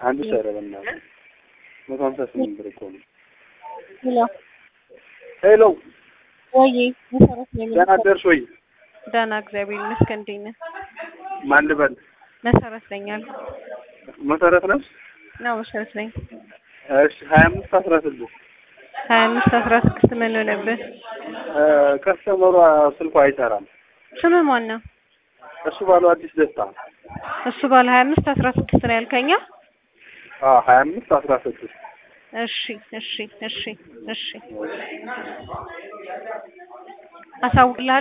አንድ ሺህ ኧረ በእናትህ መቶ ሀምሳ ስምንት ብር እኮ ነው። ሄሎ ሄሎ ወይ መሰረት ነኝ። ደህና አደርሽ ወይ? ደህና እግዚአብሔር ይመስገን። እንዴት ነህ? ማን ልበል? መሰረት ነኝ አልኩ። መሰረት ነሽ? ነው መሰረት ነኝ። እሺ ሀያ አምስት አስራ ስድስት ሀያ አምስት አስራ ስድስት ምን ሆነብህ? ከስተመሯ ስልኳ አይሰራም። ስምህ ማን ነው? እሱ ባለው አዲስ ደስታ እሱ ባለ ሀያ አምስት አስራ ስድስት ነው ያልከኛ? አዎ ሀያ አምስት አስራ ስድስት እሺ እሺ እሺ እሺ አሳውቅልሃለሁ